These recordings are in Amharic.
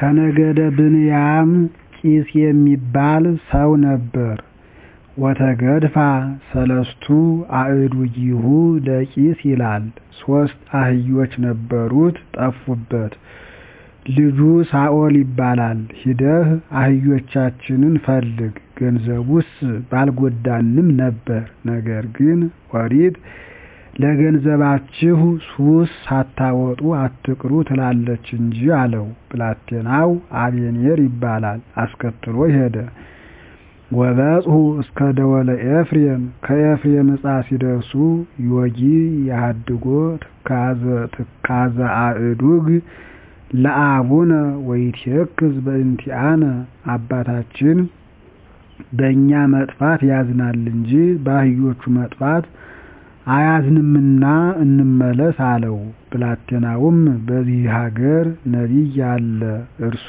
ከነገደ ብንያም ቂስ የሚባል ሰው ነበር። ወተገድፋ ሰለስቱ አእዱጊሁ ለቂስ ይላል። ሶስት አህዮች ነበሩት ጠፉበት። ልጁ ሳኦል ይባላል ሂደህ አህዮቻችንን ፈልግ ገንዘቡስ ባልጎዳንም ነበር ነገር ግን ኦሪት ለገንዘባችሁ ሱስ ሳታወጡ አትቅሩ ትላለች እንጂ አለው። ብላቴናው አቤኔር ይባላል አስከትሎ ሄደ። ወበጽሑ እስከ ደወለ ኤፍሬም ከኤፍሬም ዕፃ ሲደርሱ ዮጊ የሃድጎ ትካዘ አእዱግ ለአቡነ ወይትየክዝ በእንቲአነ አባታችን በእኛ መጥፋት ያዝናል እንጂ በአህዮቹ መጥፋት አያዝንምና እንመለስ አለው። ብላቴናውም በዚህ ሀገር ነቢይ አለ እርሱ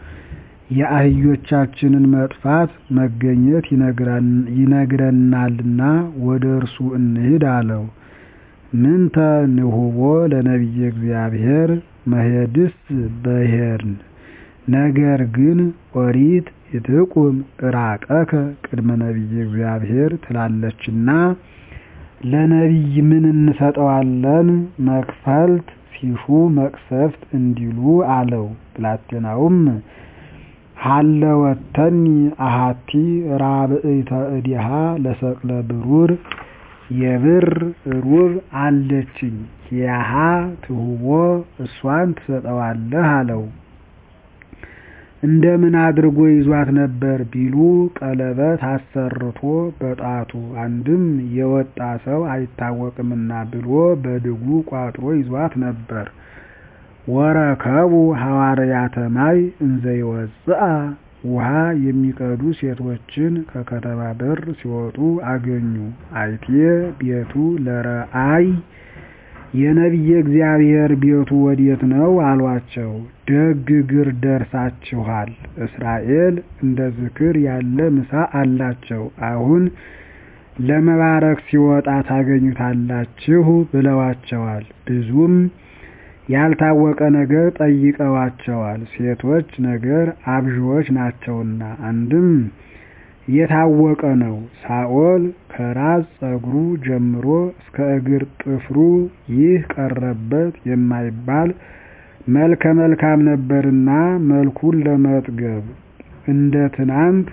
የአህዮቻችንን መጥፋት መገኘት ይነግረናልና ወደ እርሱ እንሂድ አለው። ምንተ ንሁቦ ለነቢየ እግዚአብሔር መሄድስ በሄድን ነገር ግን ኦሪት ይትቁም እራቀከ ቅድመ ነቢየ እግዚአብሔር ትላለችና ለነቢይ ምን እንሰጠዋለን? መክፈልት ሲሹ መቅሰፍት እንዲሉ አለው። ብላቴናውም ሀለወተኒ አሃቲ ራብዕተ እዲሃ ለሰቅለ ብሩር የብር ሩብ አለችኝ ኪያሃ ትሁቦ እሷን ትሰጠዋለህ አለው። እንደምን አድርጎ ይዟት ነበር ቢሉ ቀለበት አሰርቶ በጣቱ አንድም የወጣ ሰው አይታወቅምና ብሎ በድጉ ቋጥሮ ይዟት ነበር። ወረከቡ ሐዋርያተ ማይ እንዘ ይወፅአ ውሃ የሚቀዱ ሴቶችን ከከተማ በር ሲወጡ አገኙ። አይቴ ቤቱ ለረአይ የነቢየ እግዚአብሔር ቤቱ ወዴት ነው አሏቸው። ደግ እግር ደርሳችኋል። እስራኤል እንደ ዝክር ያለ ምሳ አላቸው። አሁን ለመባረክ ሲወጣ ታገኙታላችሁ ብለዋቸዋል። ብዙም ያልታወቀ ነገር ጠይቀዋቸዋል። ሴቶች ነገር አብዥዎች ናቸውና አንድም የታወቀ ነው። ሳኦል ከራስ ጸጉሩ ጀምሮ እስከ እግር ጥፍሩ ይህ ቀረበት የማይባል መልከ መልካም ነበርና መልኩን ለመጥገብ እንደ ትናንት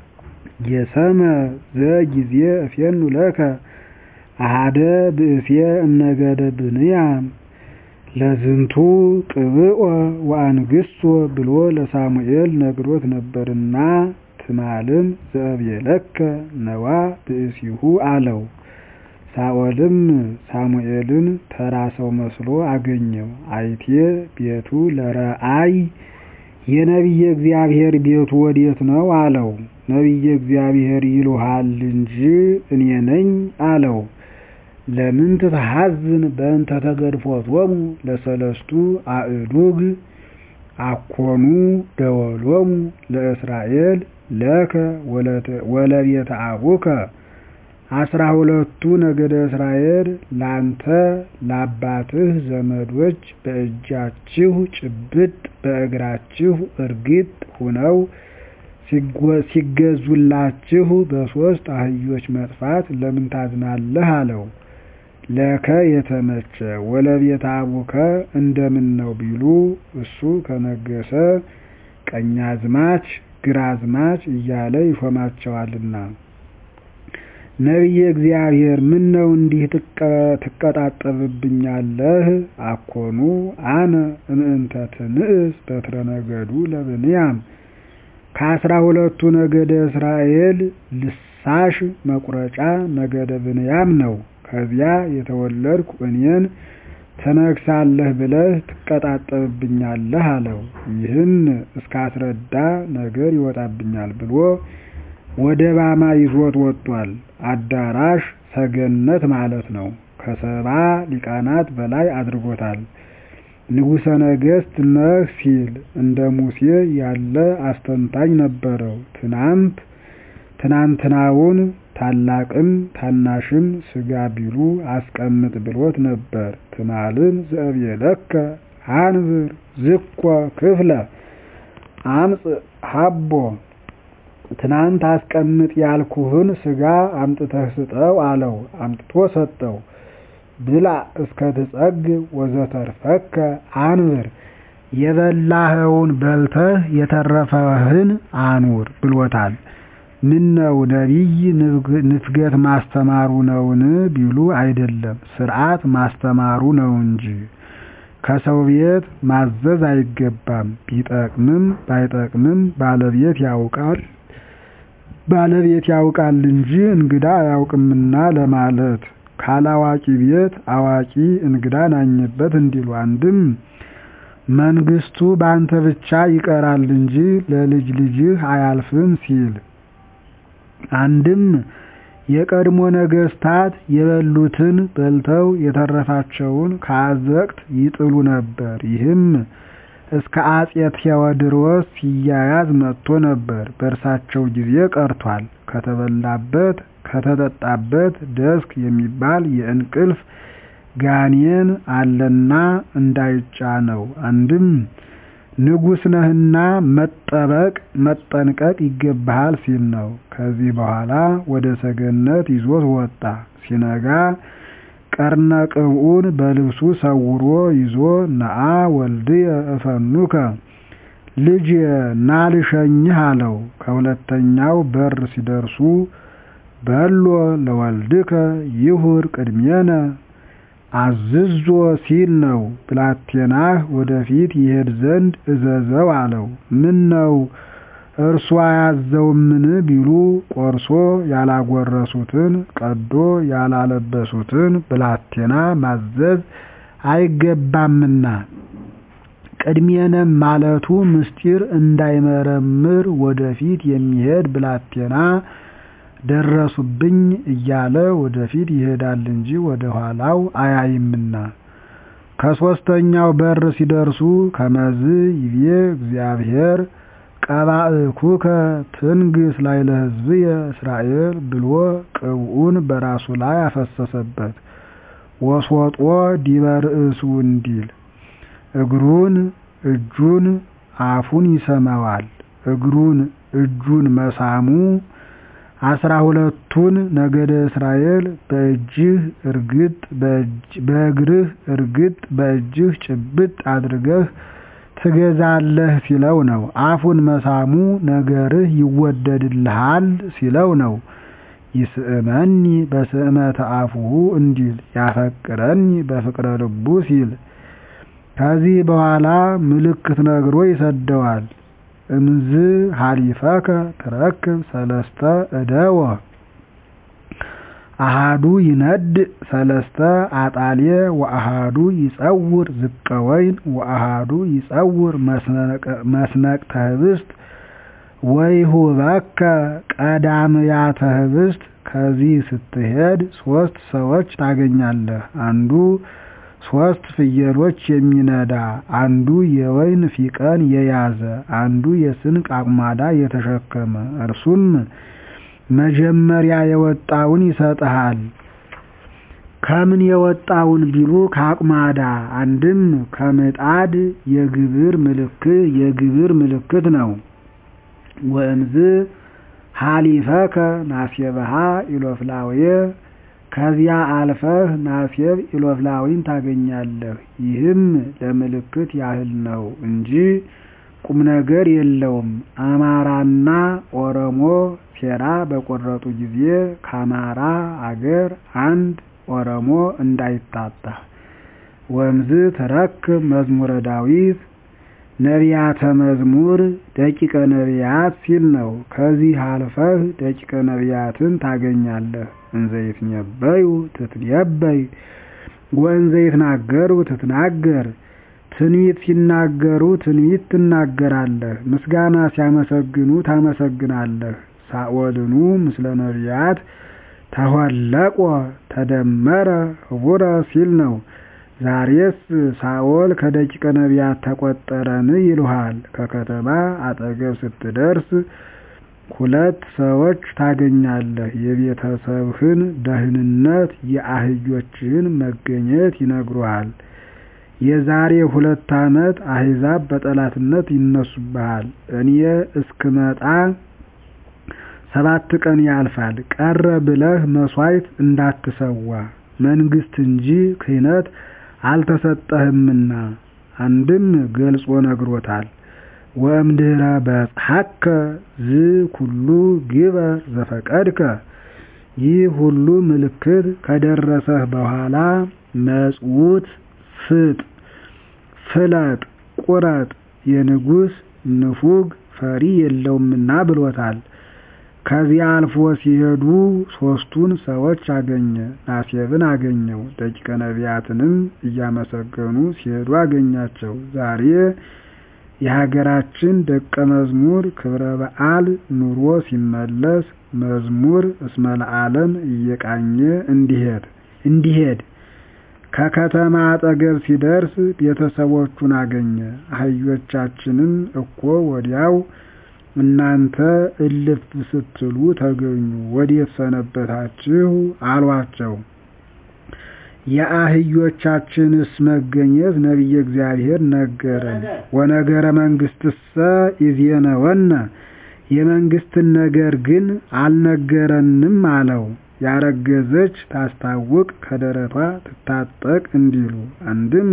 የሰመ ዘጊዜ እፌኑ ለከ አሃደ ብእሴ እምነገደ ብንያም ለዝንቱ ቅብኦ ወአንግሶ ብሎ ለሳሙኤል ነግሮት ነበርና ትማልም ዘእብየለከ ነዋ ብእሲሁ አለው። ሳኦልም ሳሙኤልን ተራ ሰው መስሎ አገኘው። አይቴ ቤቱ ለረአይ የነቢየ እግዚአብሔር ቤቱ ወዴት ነው አለው። ነቢየ እግዚአብሔር ይሉሃል እንጂ እኔ ነኝ አለው። ለምን ትትሐዝን በእንተ ተገድፎቶሙ ለሰለስቱ አእዱግ አኮኑ ደወሎሙ ለእስራኤል ለከ ወለቤተ አቡከ አስራ ሁለቱ ነገደ እስራኤል ላንተ ለአባትህ ዘመዶች በእጃችሁ ጭብጥ በእግራችሁ እርግጥ ሁነው ሲገዙላችሁ በሶስት አህዮች መጥፋት ለምን ታዝናለህ አለው። ለከ የተመቸ ወለቤተ አቡከ እንደምን ነው ቢሉ እሱ ከነገሰ ቀኛዝማች ግራዝማች እያለ ይሾማቸዋልና። ነቢየ እግዚአብሔር ምን ነው እንዲህ ትቀጣጠብብኛለህ? አኮኑ አነ እምእንተ ትንእስ በትረ ነገዱ ለብንያም ከአስራ ሁለቱ ነገደ እስራኤል ልሳሽ መቁረጫ ነገደ ብንያም ነው። ከዚያ የተወለድኩ እኔን ትነግሳለህ ብለህ ትቀጣጠብብኛለህ አለው። ይህን እስካስረዳ ነገር ይወጣብኛል ብሎ ወደ ባማ ይዞት ወጥቷል። አዳራሽ ሰገነት ማለት ነው። ከሰባ ሊቃናት በላይ አድርጎታል። ንጉሠ ነገሥት ነህ ሲል እንደ ሙሴ ያለ አስተንታኝ ነበረው። ትናንት ትናንትናውን ታላቅም ታናሽም ስጋ ቢሉ አስቀምጥ ብሎት ነበር። ትማልን ዘእብየለከ አንብር ዝኮ ክፍለ አምፅ ሀቦ ትናንት አስቀምጥ ያልኩህን ስጋ አምጥተህ ስጠው አለው። አምጥቶ ሰጠው። ብላ እስከ ትጸግብ ወዘተርፈከ አንብር የበላኸውን በልተህ የተረፈህን አኑር ብሎታል። ምነው ነቢይ ንፍገት ማስተማሩ ነውን ቢሉ አይደለም፣ ስርዓት ማስተማሩ ነው እንጂ። ከሰው ቤት ማዘዝ አይገባም። ቢጠቅምም ባይጠቅምም ባለቤት ያውቃል ባለቤት ያውቃል እንጂ እንግዳ አያውቅምና ለማለት ካላዋቂ ቤት አዋቂ እንግዳ ናኘበት እንዲሉ አንድም መንግስቱ በአንተ ብቻ ይቀራል እንጂ ለልጅ ልጅህ አያልፍም ሲል አንድም የቀድሞ ነገስታት የበሉትን በልተው የተረፋቸውን ከአዘቅት ይጥሉ ነበር። ይህም እስከ አጼ ቴዎድሮስ ሲያያዝ መጥቶ ነበር። በእርሳቸው ጊዜ ቀርቷል። ከተበላበት ከተጠጣበት ደስክ የሚባል የእንቅልፍ ጋኔን አለና እንዳይጫነው። አንድም ንጉሥ ነህና መጠበቅ መጠንቀቅ ይገባሃል ሲል ነው። ከዚህ በኋላ ወደ ሰገነት ይዞት ወጣ። ሲነጋ ቀርነ ቅብኡን በልብሱ ሰውሮ ይዞ ነአ ወልድየ እፈኑከ ልጅ ና ልሸኝህ አለው። ከሁለተኛው በር ሲደርሱ በሎ ለወልድከ ይሁር ቅድሜነ አዝዞ ሲል ነው። ብላቴናህ ወደፊት ይሄድ ዘንድ እዘዘው አለው። ምን ነው እርሱ አያዘውምን ቢሉ ቆርሶ ያላጎረሱትን ቀዶ ያላለበሱትን ብላቴና ማዘዝ አይገባምና ቅድሜነም ማለቱ ምስጢር እንዳይመረምር ወደፊት የሚሄድ ብላቴና ደረሱብኝ እያለ ወደፊት ይሄዳል እንጂ ወደ ኋላው አያይምና። ከሶስተኛው በር ሲደርሱ ከመዝ ይቤ እግዚአብሔር ቀባእኩከ ትንግስ ላይ ለሕዝብየ እስራኤል ብሎ ቅብኡን በራሱ ላይ አፈሰሰበት። ወስወጦ ዲበ ርእሱ እንዲል እግሩን እጁን አፉን ይሰማዋል። እግሩን እጁን መሳሙ አስራ ሁለቱን ነገደ እስራኤል በእጅህ እርግጥ በእግርህ እርግጥ በእጅህ ጭብጥ አድርገህ ትገዛለህ ሲለው ነው። አፉን መሳሙ ነገርህ ይወደድልሃል ሲለው ነው። ይስእመኒ በስእመተ አፉሁ እንዲል ያፈቅረኒ በፍቅረ ልቡ ሲል ከዚህ በኋላ ምልክት ነግሮ ይሰደዋል። እምዝ ሀሊፈከ ትረክብ ሰለስተ እደወ አሃዱ ይነድ ሰለስተ አጣልየ ወአሃዱ ይጸውር ዝቀ ወይን ወአሃዱ ይጸውር መስነቅተ ህብስት ወይሁበከ ቀዳምያተ ህብስት። ከዚህ ስትሄድ ሶስት ሰዎች ታገኛለህ። አንዱ ሶስት ፍየሎች የሚነዳ፣ አንዱ የወይን ፊቀን የያዘ፣ አንዱ የስንቅ አቁማዳ የተሸከመ። እርሱም መጀመሪያ የወጣውን ይሰጥሃል። ከምን የወጣውን ቢሉ ከአቁማዳ። አንድም ከምጣድ የግብር ምልክት የግብር ምልክት ነው። ወእምዝ ሀሊፈከ ናሴብሃ ኢሎፍላዌ ከዚያ አልፈህ ናሴብ ኢሎፍላዊን ታገኛለህ። ይህም ለምልክት ያህል ነው እንጂ ቁም ነገር የለውም። አማራና ኦሮሞ ሴራ በቆረጡ ጊዜ ከአማራ አገር አንድ ኦሮሞ እንዳይታጣ። ወእምዝ ትረክብ መዝሙረ ዳዊት ነቢያተ መዝሙር ደቂቀ ነቢያት ሲል ነው። ከዚህ አልፈህ ደቂቀ ነቢያትን ታገኛለህ። እንዘ ይትነበዩ ትትነበይ ወእንዘ ይትናገሩ ትትናገር ትንቢት ሲናገሩ ትንቢት ትናገራለህ። ምስጋና ሲያመሰግኑ ታመሰግናለህ። ሳኦልኑ ምስለ ነቢያት ተሆለቆ ተደመረ ህቡረ ሲል ነው። ዛሬስ ሳኦል ከደቂቀ ነቢያት ተቆጠረን ይሉሃል። ከከተማ አጠገብ ስትደርስ ሁለት ሰዎች ታገኛለህ። የቤተሰብህን ደህንነት፣ የአህዮችህን መገኘት ይነግሩሃል። የዛሬ ሁለት ዓመት አሕዛብ በጠላትነት ይነሱብሃል እኔ እስክመጣ ሰባት ቀን ያልፋል ቀረ ብለህ መሥዋዕት እንዳትሠዋ መንግሥት እንጂ ክህነት አልተሰጠህምና አንድም ገልጾ ነግሮታል ወእምድኅረ በጽሐከ ዝኩሉ ግበር ዘፈቀድከ ይህ ሁሉ ምልክት ከደረሰህ በኋላ መጽውት ፍጥ ፍለጥ ቁረጥ የንጉሥ ንፉግ ፈሪ የለውምና ብሎታል ከዚያ አልፎ ሲሄዱ ሦስቱን ሰዎች አገኘ ናሴብን አገኘው ደቂቀ ነቢያትንም እያመሰገኑ ሲሄዱ አገኛቸው ዛሬ የሀገራችን ደቀ መዝሙር ክብረ በዓል ኑሮ ሲመለስ መዝሙር እስመ ለዓለም እየቃኘ እንዲሄድ እንዲሄድ ከከተማ አጠገብ ሲደርስ ቤተሰቦቹን አገኘ አህዮቻችንን እኮ ወዲያው እናንተ እልፍ ስትሉ ተገኙ ወዴት ሰነበታችሁ አሏቸው የአህዮቻችንስ መገኘት ነቢየ እግዚአብሔር ነገረን ወነገረ መንግሥትሰ ኢዜነወነ የመንግሥትን ነገር ግን አልነገረንም አለው ያረገዘች ታስታውቅ ከደረቷ ትታጠቅ እንዲሉ አንድም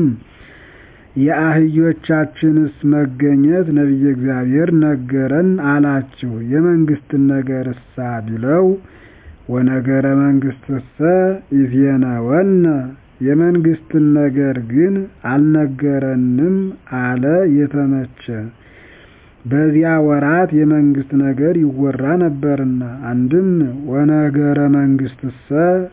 የአህዮቻችንስ መገኘት ነቢየ እግዚአብሔር ነገረን አላችሁ የመንግሥትን ነገር እሳ ቢለው ወነገረ መንግሥትሰ ኢዜነወነ የመንግሥትን ነገር ግን አልነገረንም አለ የተመቸ በዚያ ወራት የመንግሥት ነገር ይወራ ነበርና አንድም ወነገረ መንግሥትሰ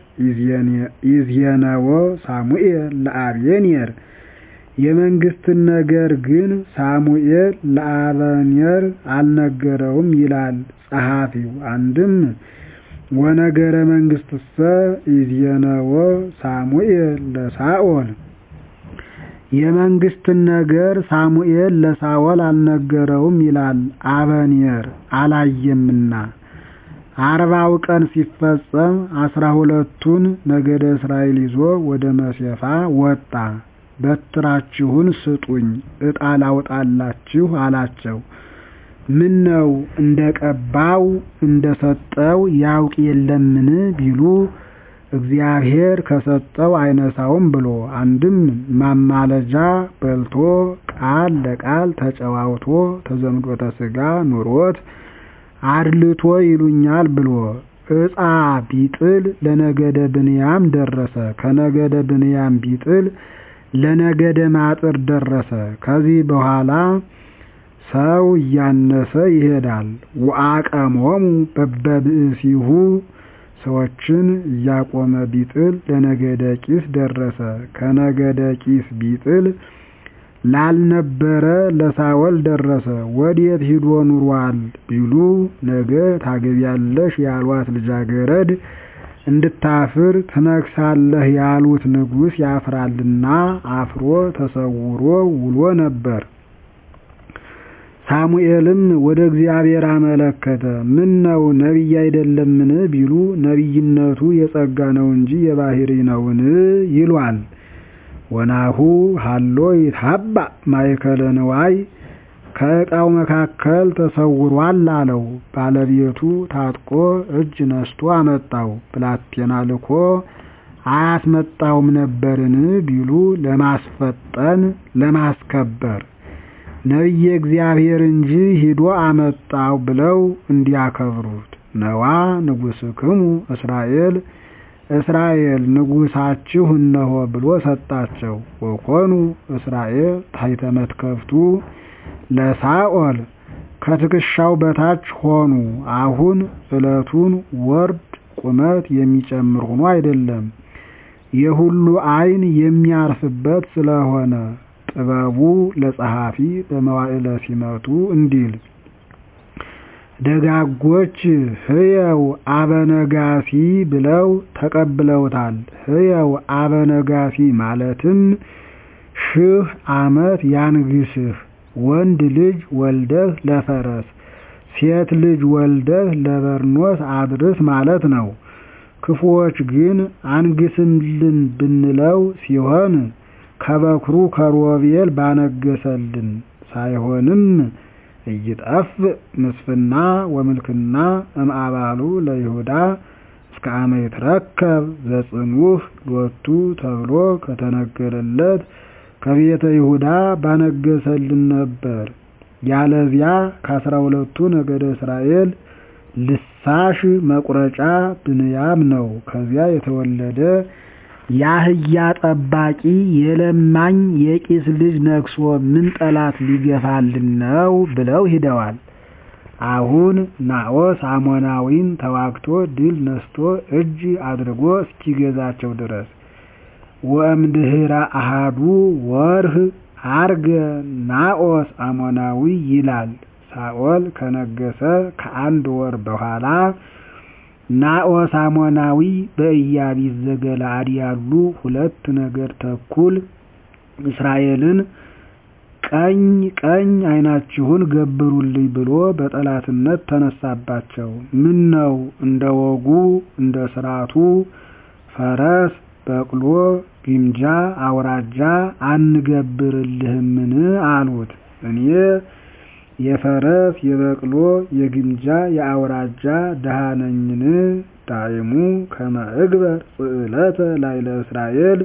ኢዜነዎ ሳሙኤል ለአብየኔር የመንግሥትን ነገር ግን ሳሙኤል ለአበኔር አልነገረውም ይላል ጸሐፊው አንድም ወነገረ መንግሥትሰ ኢዜነዎ ሳሙኤል ለሳኦል የመንግሥትን ነገር ሳሙኤል ለሳኦል አልነገረውም ይላል አበኔር አላየምና አርባው ቀን ሲፈጸም አስራ ሁለቱን ነገደ እስራኤል ይዞ ወደ መሴፋ ወጣ በትራችሁን ስጡኝ ዕጣ ላውጣላችሁ አላቸው ምን ነው እንደ ቀባው እንደ ሰጠው ያውቅ የለምን ቢሉ እግዚአብሔር ከሰጠው አይነሳውም ብሎ አንድም ማማለጃ በልቶ ቃል ለቃል ተጨዋውቶ ተዘምዶተ ሥጋ ኑሮት አድልቶ ይሉኛል ብሎ ዕጣ ቢጥል ለነገደ ብንያም ደረሰ ከነገደ ብንያም ቢጥል ለነገደ ማጥር ደረሰ ከዚህ በኋላ ሰው እያነሰ ይሄዳል ወአቀሞሙ በበብእሲሁ ሰዎችን እያቆመ ቢጥል ለነገደ ቂስ ደረሰ ከነገደ ቂስ ቢጥል ላልነበረ ለሳወል ደረሰ ወዴት ሂዶ ኑሯል ቢሉ ነገ ታገቢያለሽ ያሏት ልጃገረድ እንድታፍር ትነግሳለህ ያሉት ንጉሥ ያፍራልና አፍሮ ተሰውሮ ውሎ ነበር ሳሙኤልም ወደ እግዚአብሔር አመለከተ ምን ነው ነቢይ አይደለምን ቢሉ ነቢይነቱ የጸጋ ነው እንጂ የባህሪ ነውን ይሏል ወናሁ ሀሎ ይትሀባ ማእከለ ንዋይ ከዕቃው መካከል ተሰውሯል አለው ባለቤቱ ታጥቆ እጅ ነስቶ አመጣው ብላቴና ልኮ አያስመጣውም ነበርን ቢሉ ለማስፈጠን ለማስከበር ነቢየ እግዚአብሔር እንጂ ሂዶ አመጣው ብለው እንዲያከብሩት ነዋ ንጉሥክሙ እስራኤል እስራኤል ንጉሳችሁ እነሆ ብሎ ሰጣቸው ወኮኑ እስራኤል ታሕተ መትከፍቱ ለሳኦል ከትከሻው በታች ሆኑ አሁን ዕለቱን ወርድ ቁመት የሚጨምር ሆኖ አይደለም የሁሉ ዓይን የሚያርፍበት ስለሆነ ጥበቡ ለጸሐፊ በመዋዕለ ሲመቱ እንዲል ደጋጎች ህየው አበነጋሲ ብለው ተቀብለውታል። ህየው አበነጋሲ ማለትም ሺህ ዓመት ያንግስህ፣ ወንድ ልጅ ወልደህ ለፈረስ፣ ሴት ልጅ ወልደህ ለበርኖስ አድርስ ማለት ነው። ክፉዎች ግን አንግስልን ብንለው ሲሆን ከበኩሩ ከሮቤል ባነገሰልን ሳይሆንም ኢይጠፍ ምስፍና ወምልክና እምአባሉ ለይሁዳ እስከ አመ ይትረከብ ዘጽንዑህ ሎቱ ተብሎ ከተነገረለት ከቤተ ይሁዳ ባነገሰልን ነበር። ያለዚያ ከአስራ ሁለቱ ነገደ እስራኤል ልሳሽ መቁረጫ ብንያም ነው። ከዚያ የተወለደ የአህያ ጠባቂ የለማኝ የቂስ ልጅ ነግሶ ምን ጠላት ሊገፋልን ነው ብለው ሂደዋል። አሁን ናዖስ አሞናዊን ተዋግቶ ድል ነስቶ እጅ አድርጎ እስኪገዛቸው ድረስ ወእምድኅረ አሃዱ ወርህ አርገ ናዖስ አሞናዊ ይላል። ሳኦል ከነገሰ ከአንድ ወር በኋላ ናዖስ አሞናዊ በኢያቢስ ዘገለዓድ ያሉ ሁለት ነገድ ተኩል እስራኤልን ቀኝ ቀኝ ዓይናችሁን ገብሩልኝ ብሎ በጠላትነት ተነሳባቸው። ምን ነው እንደ ወጉ እንደ ስርዓቱ ፈረስ፣ በቅሎ፣ ግምጃ፣ አውራጃ አንገብርልህምን አሉት። እኔ የፈረስ የበቅሎ የግምጃ የአውራጃ ድሃ ነኝን? ዳይሙ ከመ እግበር ጽዕለተ ላዕለ እስራኤል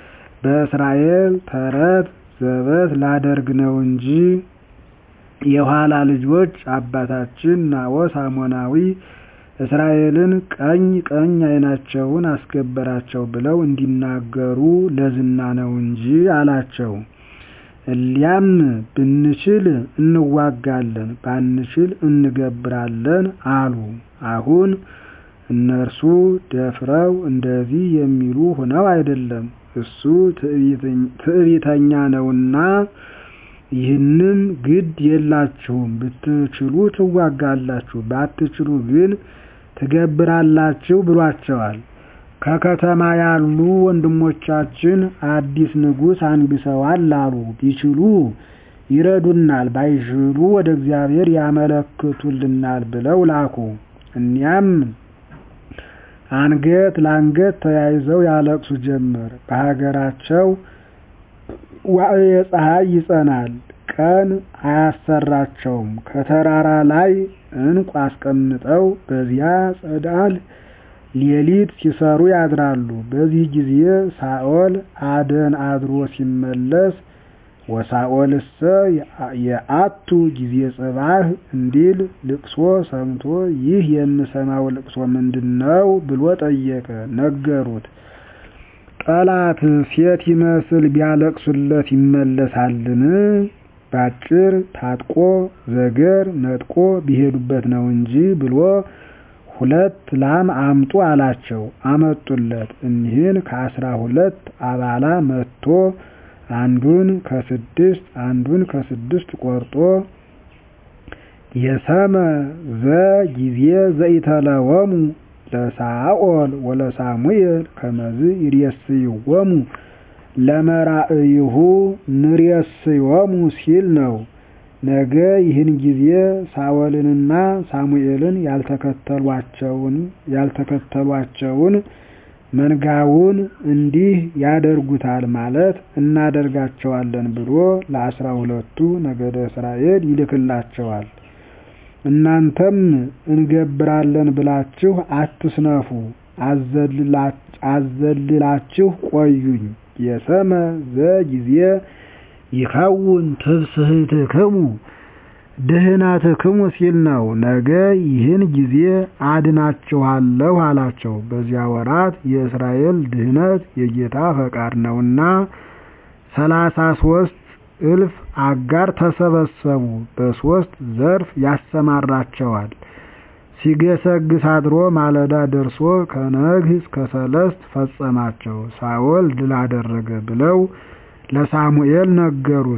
በእስራኤል ተረት ዘበት ላደርግ ነው እንጂ የኋላ ልጆች አባታችን ናዖስ አሞናዊ እስራኤልን ቀኝ ቀኝ ዓይናቸውን አስገበራቸው ብለው እንዲናገሩ ለዝና ነው እንጂ አላቸው። እሊያም ብንችል እንዋጋለን፣ ባንችል እንገብራለን አሉ። አሁን እነርሱ ደፍረው እንደዚህ የሚሉ ሆነው አይደለም፣ እሱ ትዕቢተኛ ነውና ይህንም ግድ የላችሁም፣ ብትችሉ ትዋጋላችሁ፣ ባትችሉ ግን ትገብራላችሁ ብሏቸዋል። ከከተማ ያሉ ወንድሞቻችን አዲስ ንጉሥ አንግሰዋል አሉ። ቢችሉ ይረዱናል፣ ባይችሉ ወደ እግዚአብሔር ያመለክቱልናል ብለው ላኩ። እኒያም አንገት ለአንገት ተያይዘው ያለቅሱ ጀመር። በሀገራቸው ዋዕየ ፀሐይ ይጸናል፣ ቀን አያሰራቸውም። ከተራራ ላይ እንቁ አስቀምጠው በዚያ ጸዳል ሌሊት ሲሰሩ ያድራሉ። በዚህ ጊዜ ሳኦል አደን አድሮ ሲመለስ ወሳኦልሰ የአቱ ጊዜ ጽባህ እንዲል ልቅሶ ሰምቶ ይህ የምሰማው ልቅሶ ምንድን ነው ብሎ ጠየቀ። ነገሩት። ጠላት ሴት ይመስል ቢያለቅሱለት ይመለሳልን? ባጭር ታጥቆ ዘገር ነጥቆ ቢሄዱበት ነው እንጂ ብሎ ሁለት ላም አምጡ አላቸው። አመጡለት። እኒህን ከአስራ ሁለት አባላ መጥቶ አንዱን ከስድስት አንዱን ከስድስት ቆርጦ የሰመ ዘ ጊዜ ዘኢተለወሙ ለሳኦል ወለሳሙኤል ከመዝ ይሬስይዎሙ ለመራእይሁ ንሬስዮሙ ሲል ነው። ነገ ይህን ጊዜ ሳኦልንና ሳሙኤልን ያልተከተሏቸውን ያልተከተሏቸውን መንጋውን እንዲህ ያደርጉታል ማለት እናደርጋቸዋለን ብሎ ለአስራ ሁለቱ ነገደ እስራኤል ይልክላቸዋል። እናንተም እንገብራለን ብላችሁ አትስነፉ፣ አዘልላችሁ ቆዩኝ። የሰመ ዘጊዜ ይከውን ትብስህትክሙ ድህነትክሙ ሲል ነው። ነገ ይህን ጊዜ አድናችኋለሁ አላቸው። በዚያ ወራት የእስራኤል ድህነት የጌታ ፈቃድ ነውና ሰላሳ ሶስት እልፍ አጋር ተሰበሰቡ። በሶስት ዘርፍ ያሰማራቸዋል። ሲገሰግስ አድሮ ማለዳ ደርሶ ከነግህ እስከ ሰለስት ፈጸማቸው። ሳኦል ድል አደረገ ብለው ለሳሙኤል ነገሩት።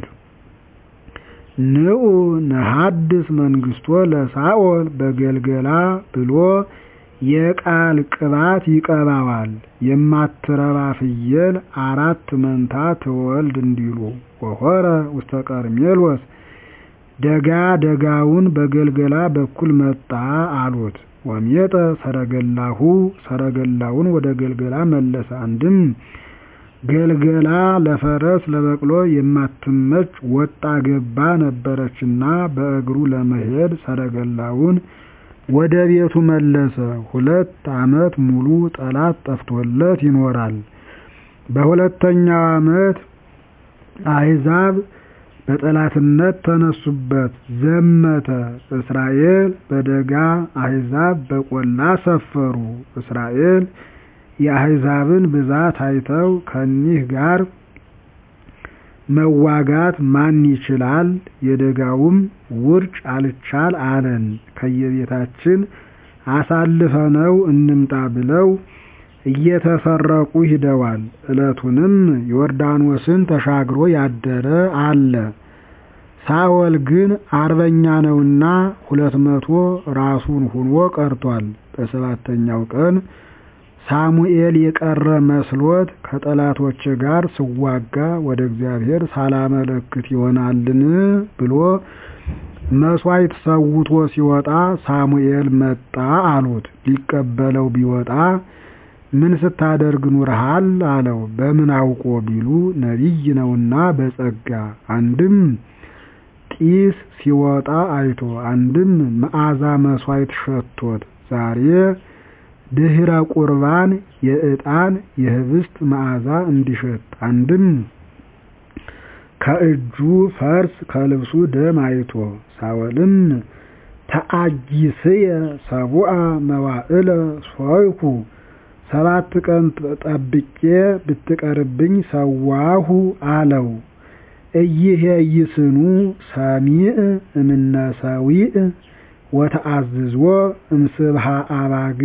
ንዑ ነሐድስ መንግስቶ ለሳኦል በገልገላ ብሎ የቃል ቅባት ይቀባዋል። የማትረባ ፍየል አራት መንታ ትወልድ እንዲሉ ወሆረ ውስተ ቀርሜሎስ ደጋ ደጋውን በገልገላ በኩል መጣ አሉት። ወሜጠ ሰረገላሁ ሰረገላውን ወደ ገልገላ መለሰ። አንድም ገልገላ ለፈረስ ለበቅሎ የማትመች ወጣ ገባ ነበረችና በእግሩ ለመሄድ ሰረገላውን ወደ ቤቱ መለሰ። ሁለት ዓመት ሙሉ ጠላት ጠፍቶለት ይኖራል። በሁለተኛው ዓመት አሕዛብ በጠላትነት ተነሱበት፣ ዘመተ። እስራኤል በደጋ አሕዛብ በቆላ ሰፈሩ። እስራኤል የአሕዛብን ብዛት አይተው ከኒህ ጋር መዋጋት ማን ይችላል? የደጋውም ውርጭ አልቻል አለን። ከየቤታችን አሳልፈነው እንምጣ ብለው እየተሰረቁ ሂደዋል። ዕለቱንም ዮርዳኖስን ተሻግሮ ያደረ አለ። ሳኦል ግን አርበኛ ነውና ሁለት መቶ ራሱን ሁኖ ቀርቷል። በሰባተኛው ቀን ሳሙኤል የቀረ መስሎት ከጠላቶች ጋር ስዋጋ ወደ እግዚአብሔር ሳላመለክት ይሆናልን ብሎ መሥዋዕት ሰውቶ ሲወጣ ሳሙኤል መጣ አሉት። ሊቀበለው ቢወጣ ምን ስታደርግ ኑረሃል አለው። በምን አውቆ ቢሉ ነቢይ ነውና በጸጋ አንድም ጢስ ሲወጣ አይቶ አንድም መዓዛ መሥዋዕት ሸቶት ዛሬ ድህረ ቁርባን የዕጣን የህብስት መዓዛ እንዲሸት አንድም ከእጁ ፈርስ ከልብሱ ደም አይቶ ሳኦልም ተአጊስየ ሰቡአ መዋዕለ ሶይኩ ሰባት ቀን ጠብቄ ብትቀርብኝ ሰዋሁ አለው። እይሄ ይስኑ ሰሚዕ እምነሰዊዕ ወተአዝዞ እምስብሃ አባግ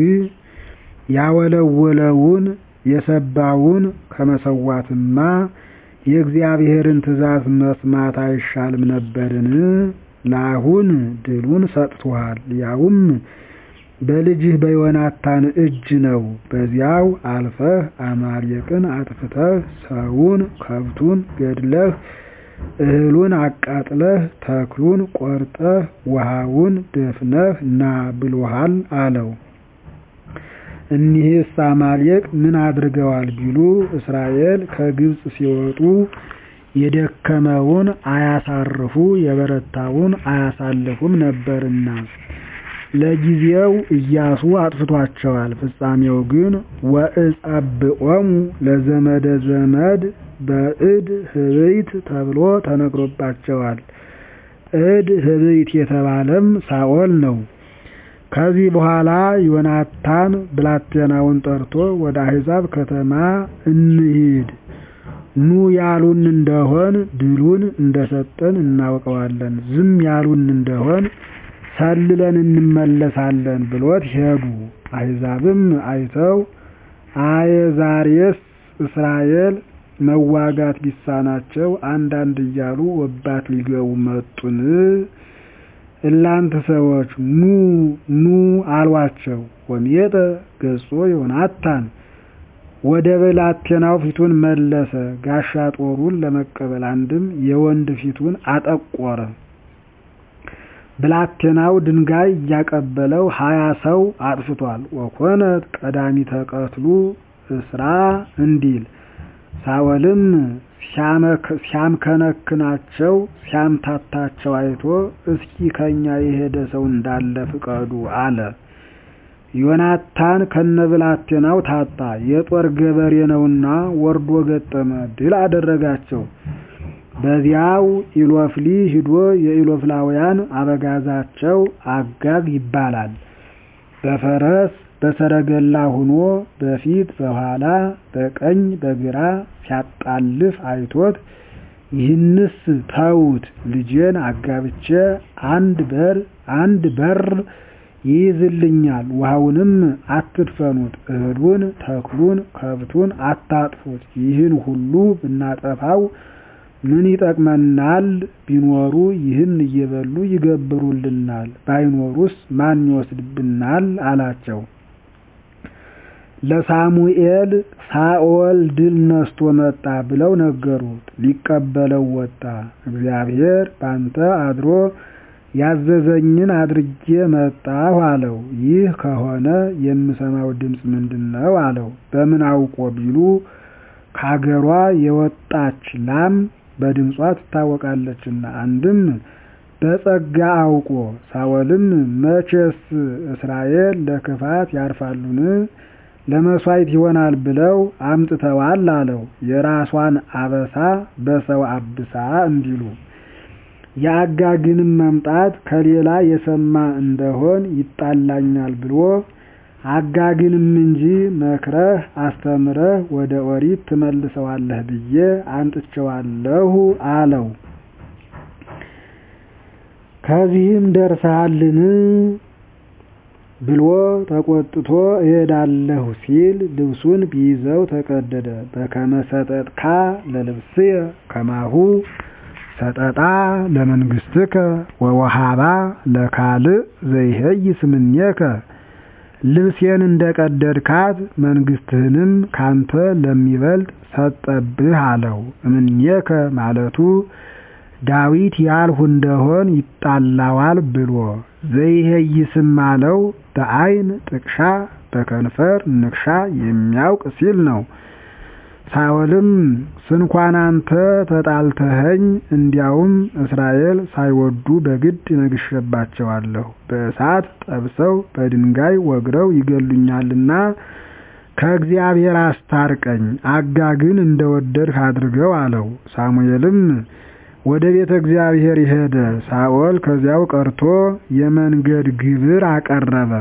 ያወለወለውን የሰባውን ከመሰዋትማ የእግዚአብሔርን ትእዛዝ መስማት አይሻልም ነበርን? ለአሁን ድሉን ሰጥቶሃል፣ ያውም በልጅህ በዮናታን እጅ ነው። በዚያው አልፈህ አማሌቅን አጥፍተህ ሰውን ከብቱን ገድለህ እህሉን አቃጥለህ ተክሉን ቆርጠህ ውሃውን ደፍነህ ና ብሎሃል አለው። እኒህስ አማሌቅ ምን አድርገዋል ቢሉ እስራኤል ከግብፅ ሲወጡ የደከመውን አያሳርፉ የበረታውን አያሳልፉም ነበርና ለጊዜው ኢያሱ አጥፍቷቸዋል። ፍጻሜው ግን ወእጸብዖሙ ለዘመደ ዘመድ በእድ ህብይት ተብሎ ተነግሮባቸዋል። እድ ህብይት የተባለም ሳኦል ነው። ከዚህ በኋላ ዮናታን ብላቴናውን ጠርቶ ወደ አሕዛብ ከተማ እንሂድ፣ ኑ ያሉን እንደሆን ድሉን እንደሰጠን እናውቀዋለን፣ ዝም ያሉን እንደሆን ሰልለን እንመለሳለን ብሎት ሄዱ። አሕዛብም አይተው አየ ዛሬስ እስራኤል መዋጋት ቢሳናቸው አንዳንድ እያሉ ወባት ሊገቡ መጡን? እላንተ ሰዎች ኑ ኑ አሏቸው። ወሜጠ ገጾ ዮናታን ወደ ብላቴናው ፊቱን መለሰ፣ ጋሻ ጦሩን ለመቀበል አንድም የወንድ ፊቱን አጠቆረ። ብላቴናው ድንጋይ እያቀበለው ሀያ ሰው አጥፍቷል። ወኮነት ቀዳሚተ ቀትሉ እስራ እንዲል ሳኦልም ሲያምከነክናቸው ሲያምታታቸው አይቶ እስኪ ከኛ የሄደ ሰው እንዳለ ፍቀዱ አለ። ዮናታን ከነብላቴናው ታጣ፣ የጦር ገበሬ ነውና ወርዶ ገጠመ፣ ድል አደረጋቸው። በዚያው ኢሎፍሊ ሂዶ የኢሎፍላውያን አበጋዛቸው አጋግ ይባላል። በፈረስ በሰረገላ ሁኖ በፊት በኋላ በቀኝ በግራ ሲያጣልፍ አይቶት ይህንስ ተዉት፣ ልጄን አጋብቼ አንድ በር አንድ በር ይይዝልኛል፣ ውሃውንም አትድፈኑት፣ እህሉን ተክሉን ከብቱን አታጥፉት፣ ይህን ሁሉ ብናጠፋው ምን ይጠቅመናል? ቢኖሩ ይህን እየበሉ ይገብሩልናል፣ ባይኖሩስ ማን ይወስድብናል? አላቸው። ለሳሙኤል ሳኦል ድል ነስቶ መጣ ብለው ነገሩት። ሊቀበለው ወጣ። እግዚአብሔር ባንተ አድሮ ያዘዘኝን አድርጌ መጣሁ አለው። ይህ ከሆነ የምሰማው ድምፅ ምንድን ነው? አለው። በምን አውቆ ቢሉ ካገሯ የወጣች ላም በድምጿ ትታወቃለችና። አንድም በጸጋ አውቆ ሳኦልም መቼስ እስራኤል ለክፋት ያርፋሉን ለመሥዋዕት ይሆናል ብለው አምጥተዋል አለው። የራሷን አበሳ በሰው አብሳ እንዲሉ የአጋግንም መምጣት ከሌላ የሰማ እንደሆን ይጣላኛል ብሎ አጋግንም እንጂ መክረህ አስተምረህ ወደ ኦሪት ትመልሰዋለህ ብዬ አንጥቼዋለሁ አለው። ከዚህም ደርሰሃልን ብሎ ተቆጥቶ እሄዳለሁ ሲል ልብሱን ቢይዘው ተቀደደ። በከመ ሰጠጥካ ለልብስየ ከማሁ ሰጠጣ ለመንግሥትከ ወወሃባ ለካልእ ዘይሄይስ እምኔከ ልብሴን እንደ ቀደድካት መንግሥትህንም ካንተ ለሚበልጥ ሰጠብህ አለው። እምኔከ ማለቱ ዳዊት ያልሁ እንደሆን ይጣላዋል ብሎ ዘይሄይስም አለው በዓይን ጥቅሻ በከንፈር ንክሻ የሚያውቅ ሲል ነው። ሳኦልም ስንኳን አንተ ተጣልተኸኝ እንዲያውም እስራኤል ሳይወዱ በግድ ነግሼባቸዋለሁ፣ በእሳት ጠብሰው በድንጋይ ወግረው ይገሉኛልና ከእግዚአብሔር አስታርቀኝ፣ አጋግን እንደወደድህ አድርገው አለው። ሳሙኤልም ወደ ቤተ እግዚአብሔር ሄደ። ሳኦል ከዚያው ቀርቶ የመንገድ ግብር አቀረበ።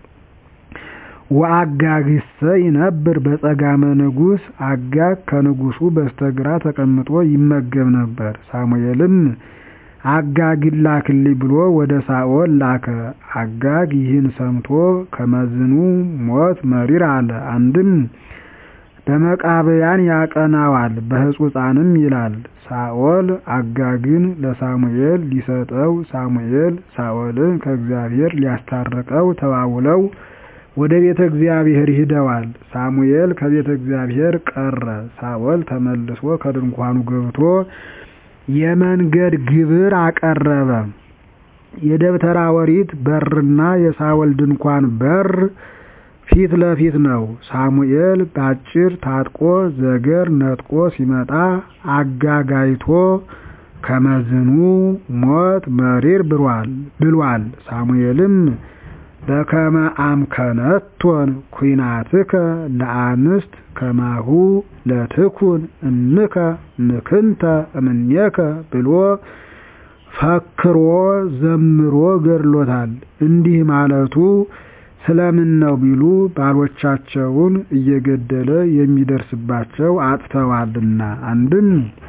ወአጋግሰ ይነብር በጸጋመ ንጉሥ አጋግ ከንጉሡ በስተግራ ተቀምጦ ይመገብ ነበር። ሳሙኤልም አጋግን ላክልኝ ብሎ ወደ ሳኦል ላከ። አጋግ ይህን ሰምቶ ከመዝኑ ሞት መሪር አለ። አንድም በመቃብያን ያቀናዋል በሕጹጻንም ይላል። ሳኦል አጋግን ለሳሙኤል ሊሰጠው፣ ሳሙኤል ሳኦልን ከእግዚአብሔር ሊያስታርቀው ተዋውለው ወደ ቤተ እግዚአብሔር ሂደዋል። ሳሙኤል ከቤተ እግዚአብሔር ቀረ። ሳኦል ተመልሶ ከድንኳኑ ገብቶ የመንገድ ግብር አቀረበ። የደብተራ ኦሪት በርና የሳኦል ድንኳን በር ፊት ለፊት ነው። ሳሙኤል ባጭር ታጥቆ ዘገር ነጥቆ ሲመጣ አጋጋይቶ ከመዝኑ ሞት መሪር ብሏል። ሳሙኤልም በከመ አምከነቶን ኩናትከ ለአንስት ከማሁ ለትኩን እምከ ምክንተ እምኔከ ብሎ ፈክሮ ዘምሮ ገድሎታል። እንዲህ ማለቱ ስለምን ነው ቢሉ ባሎቻቸውን እየገደለ የሚደርስባቸው አጥተዋልና። አንድም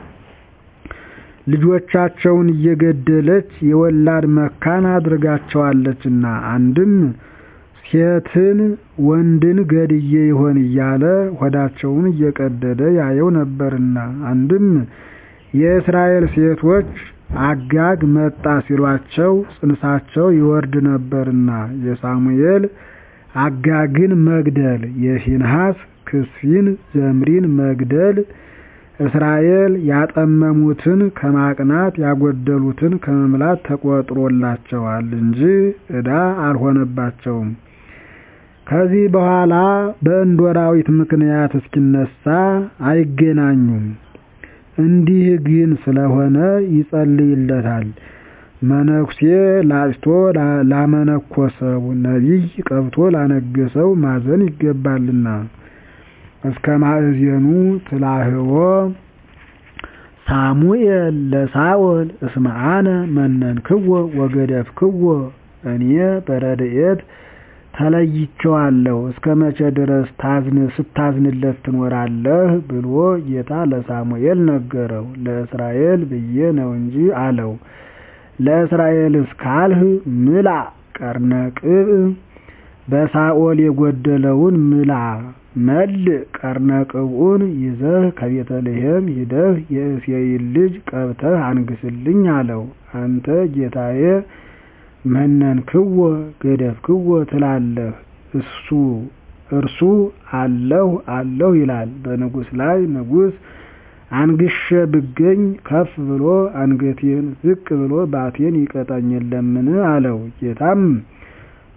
ልጆቻቸውን እየገደለች የወላድ መካን አድርጋቸዋለችና። አንድም ሴትን ወንድን ገድዬ ይሆን እያለ ሆዳቸውን እየቀደደ ያየው ነበርና። አንድም የእስራኤል ሴቶች አጋግ መጣ ሲሏቸው ጽንሳቸው ይወርድ ነበርና። የሳሙኤል አጋግን መግደል፣ የፊንሐስ ክስፊን ዘምሪን መግደል እስራኤል ያጠመሙትን ከማቅናት ያጎደሉትን ከመምላት ተቆጥሮላቸዋል እንጂ ዕዳ አልሆነባቸውም። ከዚህ በኋላ በእንዶራዊት ምክንያት እስኪነሳ አይገናኙም። እንዲህ ግን ስለሆነ ይጸልይለታል። መነኩሴ ላጭቶ ላመነኮሰው፣ ነቢይ ቀብቶ ላነገሰው ማዘን ይገባልና። እስከ ማእዜኑ ትላህዎ ሳሙኤል ለሳኦል እስመ አነ መነንክዎ ወገደፍክዎ፣ እኔ በረድኤት ተለይቼዋለሁ እስከ መቼ ድረስ ስታዝንለት ትኖራለህ? ብሎ ጌታ ለሳሙኤል ነገረው። ለእስራኤል ብዬ ነው እንጂ አለው። ለእስራኤልስ ካልህ ምላ ቀርነ ቅብ በሳኦል የጎደለውን ምላ መልእ ቀርነ ቅብኡን ይዘህ ከቤተልሔም ሂደህ የእሴይን ልጅ ቀብተህ አንግስልኝ አለው። አንተ ጌታዬ መነንክዎ ገደፍክዎ ትላለህ፣ እሱ እርሱ አለሁ አለሁ ይላል። በንጉሥ ላይ ንጉሥ አንግሼ ብገኝ ከፍ ብሎ አንገቴን ዝቅ ብሎ ባቴን ይቀጣኝ የለምን አለው። ጌታም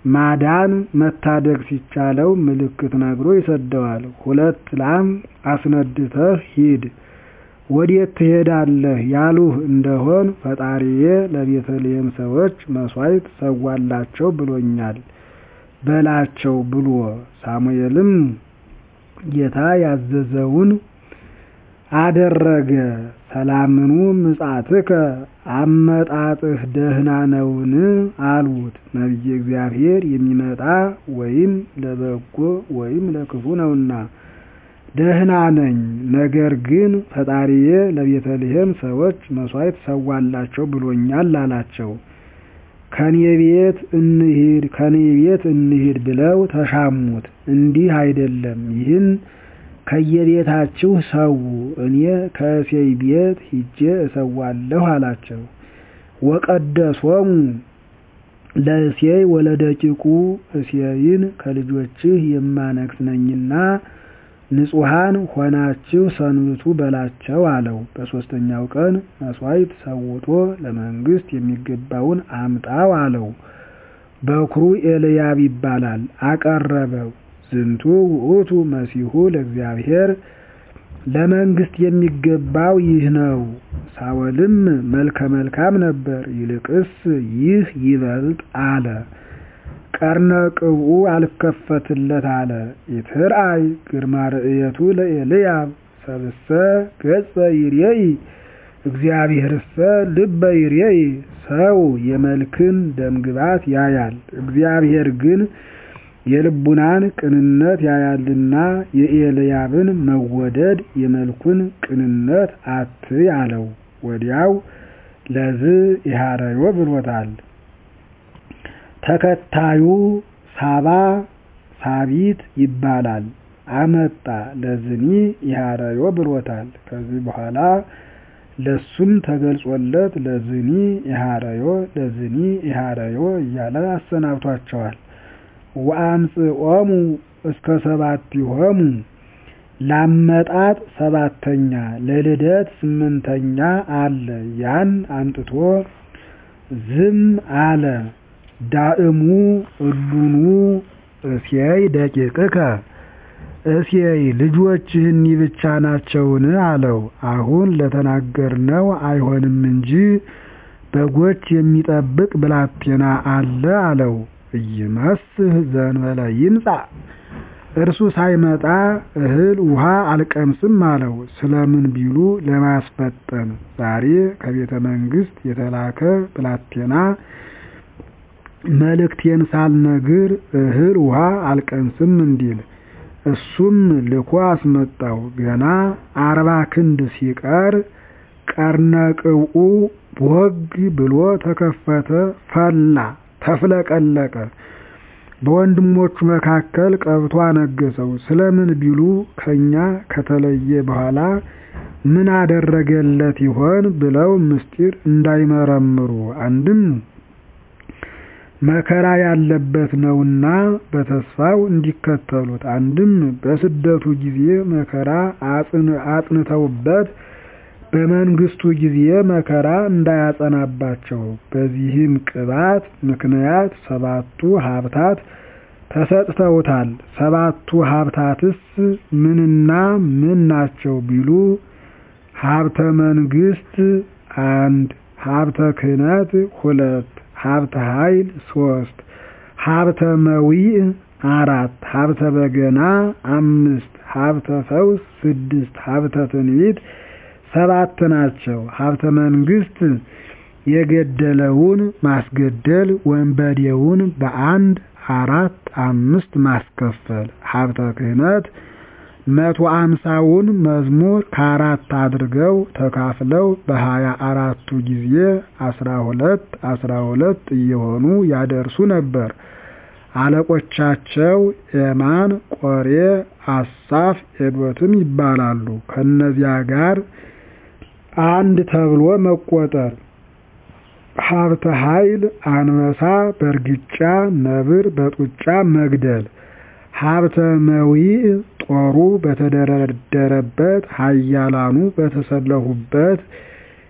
ማዳን መታደግ ሲቻለው ምልክት ነግሮ ይሰደዋል። ሁለት ላም አስነድተህ ሂድ ወዴት ትሄዳለህ ያሉህ እንደሆን ፈጣሪዬ ለቤተልሔም ሰዎች መሥዋዕት ሰዋላቸው ብሎኛል በላቸው ብሎ ሳሙኤልም ጌታ ያዘዘውን አደረገ። ሰላምኑ ምጻትከ አመጣጥህ ደህና ነውን? አሉት። ነቢየ እግዚአብሔር የሚመጣ ወይም ለበጎ ወይም ለክፉ ነውና ደህና ነኝ። ነገር ግን ፈጣሪዬ ለቤተልሔም ሰዎች መሥዋዕት ሰዋላቸው ብሎኛል አላቸው። ከኔ ቤት እንሂድ ከኔ ቤት እንሂድ ብለው ተሻሙት። እንዲህ አይደለም፣ ይህን ከየቤታችሁ ሰው፣ እኔ ከእሴይ ቤት ሂጄ እሰዋለሁ አላቸው። ወቀደሶሙ ለእሴይ ወለደቂቁ እሴይን ከልጆችህ የማነግስ ነኝና ንጹሐን ሆናችሁ ሰንብቱ በላቸው አለው። በሦስተኛው ቀን መሥዋዕት ሰውቶ ለመንግሥት የሚገባውን አምጣው አለው። በኵሩ ኤልያብ ይባላል። አቀረበው። ዝንቱ ውእቱ መሲሑ ለእግዚአብሔር ለመንግሥት የሚገባው ይህ ነው። ሳወልም መልከ መልካም ነበር፣ ይልቅስ ይህ ይበልጥ አለ። ቀርነ ቅብኡ አልከፈትለት አለ። ኢትርአይ ግርማ ርእየቱ ለኤልያብ ሰብሰ ገጸ ይርኤይ እግዚአብሔርሰ ልበ ይርኤይ። ሰው የመልክን ደምግባት ያያል፣ እግዚአብሔር ግን የልቡናን ቅንነት ያያልና የኤልያብን መወደድ የመልኩን ቅንነት አትይ አለው። ወዲያው ለዝ ኢሃረዮ ብሎታል። ተከታዩ ሳባ ሳቢት ይባላል። አመጣ ለዝኒ ኢሃረዮ ብሎታል። ከዚህ በኋላ ለሱም ተገልጾለት ለዝኒ ኢሃረዮ ለዝኒ ኢሃረዮ እያለ አሰናብቷቸዋል። ወአምጽኦሙ እስከ ሰባቲሆሙ ላመጣጥ ሰባተኛ ለልደት ስምንተኛ አለ። ያን አምጥቶ ዝም አለ። ዳእሙ እሉኑ እሴይ ደቂቅከ እሴይ ልጆችህኒ ብቻ ናቸውን? አለው። አሁን ለተናገርነው አይሆንም እንጂ በጎች የሚጠብቅ ብላቴና አለ አለው። ኢይመስህ ዘእንበለ ይምጻእ እርሱ ሳይመጣ እህል ውሃ አልቀምስም አለው። ስለምን ቢሉ ለማስፈጠን ዛሬ ከቤተ መንግሥት የተላከ ብላቴና መልእክቴን ሳልነግር እህል ውሃ አልቀምስም እንዲል እሱም ልኮ አስመጣው። ገና አርባ ክንድ ሲቀር ቀርነ ቅብኡ ቦግ ብሎ ተከፈተ፣ ፈላ፣ ተፍለቀለቀ። በወንድሞቹ መካከል ቀብቶ አነገሰው። ስለምን ቢሉ ከኛ ከተለየ በኋላ ምን አደረገለት ይሆን ብለው ምስጢር እንዳይመረምሩ አንድም መከራ ያለበት ነውና በተስፋው እንዲከተሉት፣ አንድም በስደቱ ጊዜ መከራ አጽንተውበት በመንግስቱ ጊዜ መከራ እንዳያጸናባቸው። በዚህም ቅባት ምክንያት ሰባቱ ሀብታት ተሰጥተውታል። ሰባቱ ሀብታትስ ምንና ምን ናቸው ቢሉ ሀብተ መንግስት አንድ፣ ሀብተ ክህነት ሁለት ሀብተ ኃይል ሶስት ሀብተ መዊዕ አራት ሀብተ በገና አምስት ሀብተ ፈውስ ስድስት ሀብተ ትንቢት ሰባት ናቸው። ሀብተ መንግስት የገደለውን ማስገደል ወንበዴውን በአንድ አራት አምስት ማስከፈል። ሀብተ ክህነት መቶ አምሳውን መዝሙር ከአራት አድርገው ተካፍለው በሀያ አራቱ ጊዜ አስራ ሁለት አስራ ሁለት እየሆኑ ያደርሱ ነበር። አለቆቻቸው ኤማን፣ ቆሬ፣ አሳፍ፣ ኤዶትም ይባላሉ። ከነዚያ ጋር አንድ ተብሎ መቆጠር። ሀብተ ኃይል አንበሳ በእርግጫ ነብር በጡጫ መግደል። ሀብተ መዊዕ ጦሩ በተደረደረበት ኃያላኑ በተሰለፉበት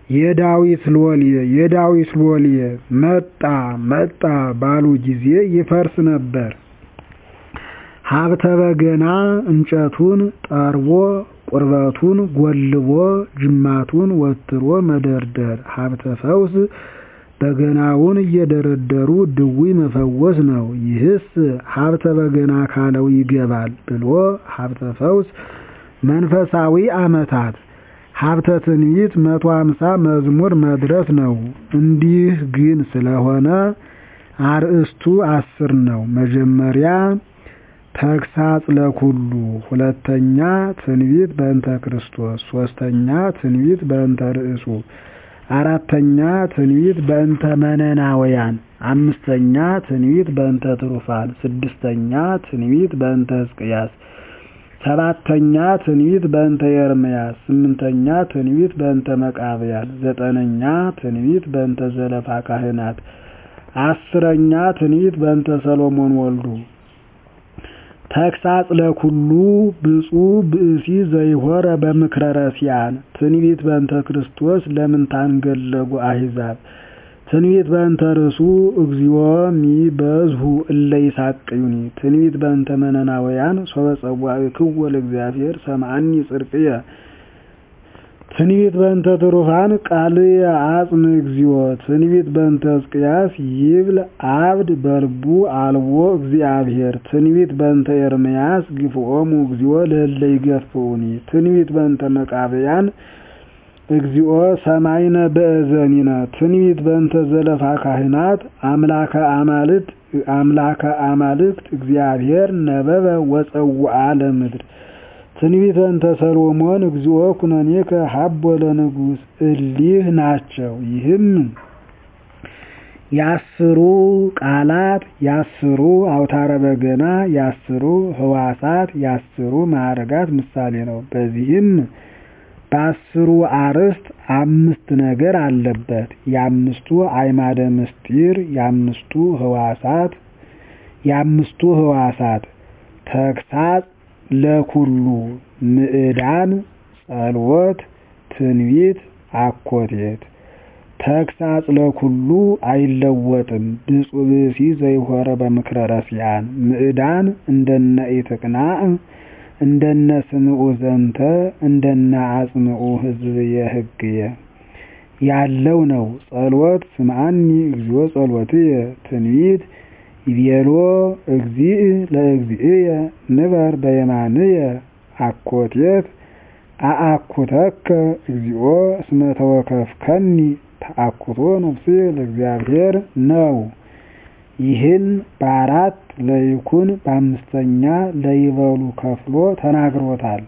የዳዊት ሎሌ የዳዊት ሎሌ መጣ መጣ ባሉ ጊዜ ይፈርስ ነበር። ሀብተ በገና እንጨቱን ጠርቦ ቁርበቱን ጎልቦ ጅማቱን ወትሮ መደርደር ሀብተ ፈውስ በገናውን እየደረደሩ ድውይ መፈወስ ነው። ይህስ ሀብተ በገና ካለው ይገባል ብሎ ሀብተ ፈውስ መንፈሳዊ ዓመታት ሀብተ ትንቢት መቶ አምሳ መዝሙር መድረስ ነው። እንዲህ ግን ስለሆነ አርእስቱ አስር ነው። መጀመሪያ ተግሳጽ ለኩሉ፣ ሁለተኛ ትንቢት በእንተ ክርስቶስ፣ ሶስተኛ ትንቢት በእንተ ርእሱ፣ አራተኛ ትንቢት በእንተ መነናውያን፣ አምስተኛ ትንቢት በእንተ ትሩፋን፣ ስድስተኛ ትንቢት በእንተ ሕዝቅያስ፣ ሰባተኛ ትንቢት በእንተ ኤርምያስ፣ ስምንተኛ ትንቢት በእንተ መቃብያን፣ ዘጠነኛ ትንቢት በእንተ ዘለፋ ካህናት፣ አስረኛ ትንቢት በእንተ ሰሎሞን ወልዱ። ተግሳጽ ለኩሉ ብፁዕ ብእሲ ዘይሆረ በምክረ ረሲያን ትንቢት በእንተ ክርስቶስ ለምን ታንገለጉ አሕዛብ ትንቢት በእንተ ርእሱ እግዚኦ ሚበዝሁ እለ ይሳቅዩኒ ትንቢት በእንተ መነናውያን ሶበ ጸዋዕክዎ ለእግዚአብሔር ሰምዐኒ ጽድቅየ ትንቢት በእንተ ትሩፋን ቃልየ አጽም እግዚኦ ትንቢት በእንተ ሕዝቅያስ ይብል አብድ በልቡ አልቦ እግዚአብሔር ትንቢት በእንተ ኤርምያስ ግፍኦሙ እግዚኦ ለእለ ይገፍኡኒ ትንቢት በእንተ መቃብያን እግዚኦ ሰማይነ በእዘኒነ ትንቢት በእንተ ዘለፋ ካህናት አምላከ አማልክት አምላከ አማልክት እግዚአብሔር ነበበ ወፀውአ ለምድር ትንቢት በእንተ ሰሎሞን እግዚኦ ኩነኔከ ሀቦ ለንጉሥ እሊህ ናቸው። ይህም ያስሩ ቃላት ያስሩ አውታረ በገና ያስሩ ህዋሳት ያስሩ ማዕረጋት ምሳሌ ነው። በዚህም በአስሩ አርዕስት አምስት ነገር አለበት። የአምስቱ አዕማደ ምስጢር የአምስቱ ህዋሳት የአምስቱ ህዋሳት ተግሳጽ ለኩሉ ምዕዳን ጸልወት ትንቢት አኮቴት ተግሳጽ ለኩሉ አይለወጥም። ብፁዕ ብእሲ ዘይሆረ በምክረ ረሲያን ምዕዳን እንደነ ኢትቅናዕ እንደነ ስምዑ ዘንተ እንደነ አጽምዑ ህዝብየ ህግየ ያለው ነው። ጸልወት ስምዐኒ እግዚኦ ጸልወትየ ትንቢት ይቤሎ እግዚእ ለእግዚእየ ንበር በየማንየ አኮቴት አአኩተከ እግዚኦ እስመ ተወከፍከኒ ተአኩቶ ነፍስየ ለእግዚአብሔር ነው። ይህን በአራት ለይኩን በአምስተኛ ለይበሉ ከፍሎ ተናግሮታል።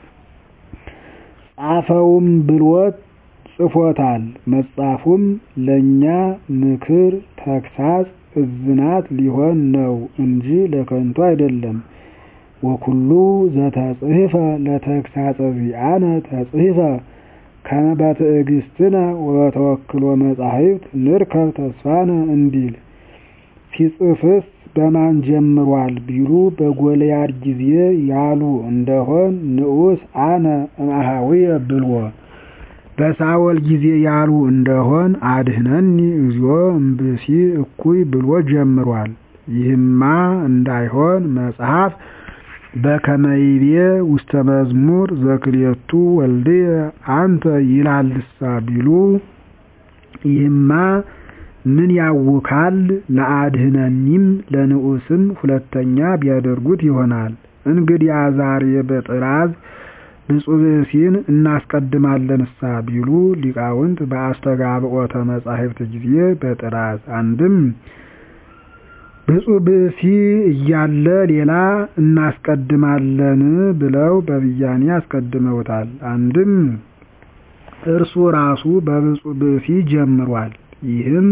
ጻፈውም ብሎት ጽፎታል። መጻፉም ለእኛ ምክር ተግሳጽ እዝናት ሊሆን ነው እንጂ ለከንቱ አይደለም። ወኩሉ ዘተጽሕፈ ለተግሳጸ ዚአነ ተጽሕፈ ከመ በትዕግስትነ ወበተወክሎ መጻሕፍት ንርከብ ተስፋነ እንዲል ሲጽፍስ በማን ጀምሯል ቢሉ በጎልያድ ጊዜ ያሉ እንደሆን ንዑስ አነ እምአኀዊየ ብልዎ በሳወል ጊዜ ያሉ እንደሆን አድህነኒ እግዚኦ እምብእሲ እኩይ ብሎ ጀምሯል። ይህማ እንዳይሆን መጽሐፍ በከመይቤ ውስተ መዝሙር ዘክልኤቱ ወልድየ አንተ ይላልሳ ቢሉ ይህማ ምን ያውካል? ለአድህነኒም ለንዑስም ሁለተኛ ቢያደርጉት ይሆናል። እንግዲያ ዛሬ በጥራዝ ብፁዕ ብእሲን እናስቀድማለንሳ ቢሉ ሊቃውንት በአስተጋብኦተ መጻሕፍት ጊዜ በጥራዝ አንድም ብፁዕ ብእሲ እያለ ሌላ እናስቀድማለን ብለው በብያኔ አስቀድመውታል። አንድም እርሱ ራሱ በብፁዕ ብእሲ ጀምሯል። ይህም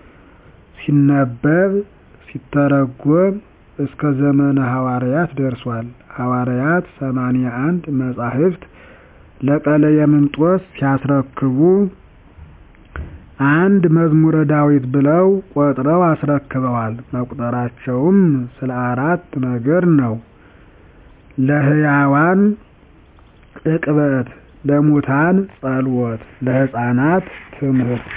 ሲነበብ ሲተረጎም እስከ ዘመነ ሐዋርያት ደርሷል። ሐዋርያት ሰማንያ አንድ መጻሕፍት ለቀለየምንጦስ ሲያስረክቡ አንድ መዝሙረ ዳዊት ብለው ቆጥረው አስረክበዋል። መቁጠራቸውም ስለ አራት ነገር ነው። ለሕያዋን ዕቅበት፣ ለሙታን ጸሎት ለሕፃናት ትምህርት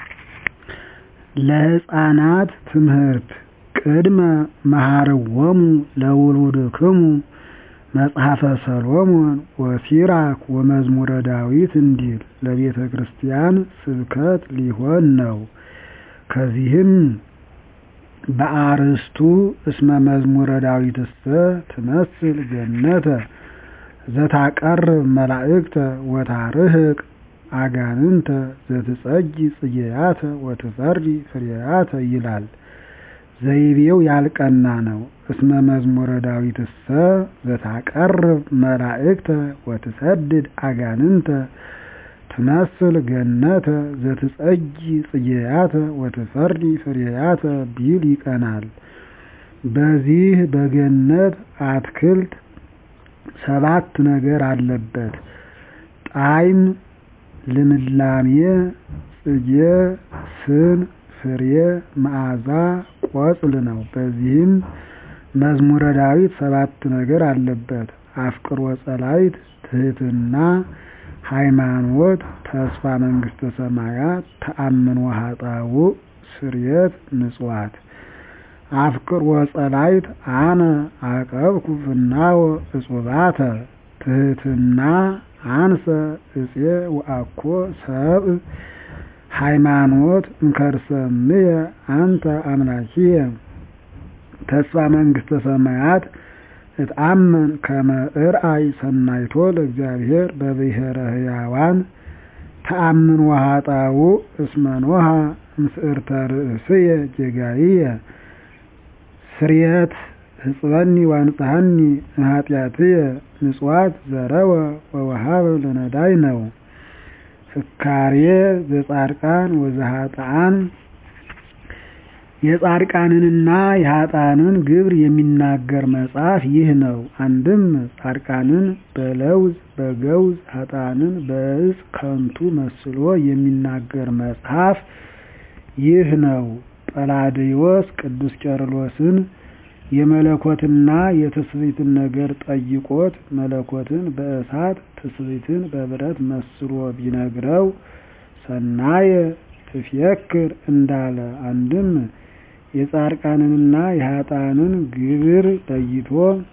ለሕፃናት ትምህርት ቅድመ መሃርዎሙ ለውሉድክሙ መጽሐፈ ሰሎሞን ወሲራክ ወመዝሙረ ዳዊት እንዲል ለቤተ ክርስቲያን ስብከት ሊሆን ነው። ከዚህም በአርእስቱ እስመ መዝሙረ ዳዊትሰ ትመስል ገነተ ዘታቀርብ መላእክተ ወታርህቅ አጋንንተ ዘትጸጊ ጽጌያተ ወትፈሪ ፍሬያተ ይላል። ዘይቤው ያልቀና ነው። እስመ መዝሙረ ዳዊትሰ ዘታቀርብ መላእክተ ወትሰድድ አጋንንተ ትመስል ገነተ ዘትጸጊ ጽጌያተ ወትፈሪ ፍሬያተ ቢል ይቀናል። በዚህ በገነት አትክልት ሰባት ነገር አለበት። ጣዕም፣ ልምላሜ፣ ጽጌ፣ ስን፣ ፍሬ፣ መዓዛ፣ ቆጽል ነው። በዚህም መዝሙረ ዳዊት ሰባት ነገር አለበት። አፍቅሮ ጸላይት፣ ትህትና፣ ሃይማኖት፣ ተስፋ መንግስተ ሰማያት፣ ተአምኖ ኃጣውእ፣ ስርየት፣ ምጽዋት። አፍቅሮ ጸላይት አነ አቀብኩ ፍናወ እጹባተ ትህትና አንሰ እፄ ወአኮ ሰብእ ሃይማኖት እንከርሰምየ አንተ አምላኪየ ተስፋ መንግስተ ሰማያት እትአመን ከመ እርአይ ሰናይቶ ለእግዚአብሔር በብሔረ ሕያዋን ተአምን ወኃጣውእ እስመ ኖሃ እምስዕርተ ርእስየ ጌጋይየ ስርየት ህጽበኒ ዋንጽሐኒ እምኃጢአትየ ምጽዋት ዘረወ ወወሃበ ለነዳይ ነው። ፍካሬ ዘጻድቃን ወዘኃጥአን የጻድቃንንና የኃጥአንን ግብር የሚናገር መጽሐፍ ይህ ነው። አንድም ጻድቃንን በለውዝ በገውዝ ኃጥአንን በዕፅ ከንቱ መስሎ የሚናገር መጽሐፍ ይህ ነው። ጰላዲዮስ ቅዱስ ቄርሎስን የመለኮትና የትስብእትን ነገር ጠይቆት መለኮትን በእሳት ትስብእትን በብረት መስሎ ቢነግረው ሰናየ ትፍየክር እንዳለ አንድም የጻድቃንንና የኃጥአንን ግብር ለይቶ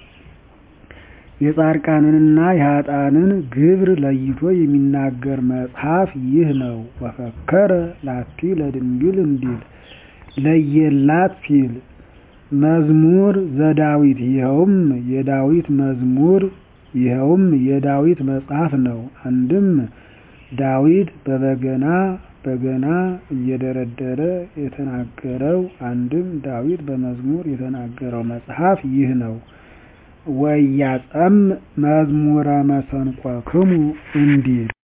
የጻድቃንንና የኃጥአንን ግብር ለይቶ የሚናገር መጽሐፍ ይህ ነው። ወፈከረ ላቲ ለድንግል እንዲል ለየላት ሲል መዝሙር ዘዳዊት ይኸውም የዳዊት መዝሙር ይኸውም የዳዊት መጽሐፍ ነው። አንድም ዳዊት በበገና በገና እየደረደረ የተናገረው አንድም ዳዊት በመዝሙር የተናገረው መጽሐፍ ይህ ነው። ወያጸም መዝሙረ መሰንቆክሙ እንዲል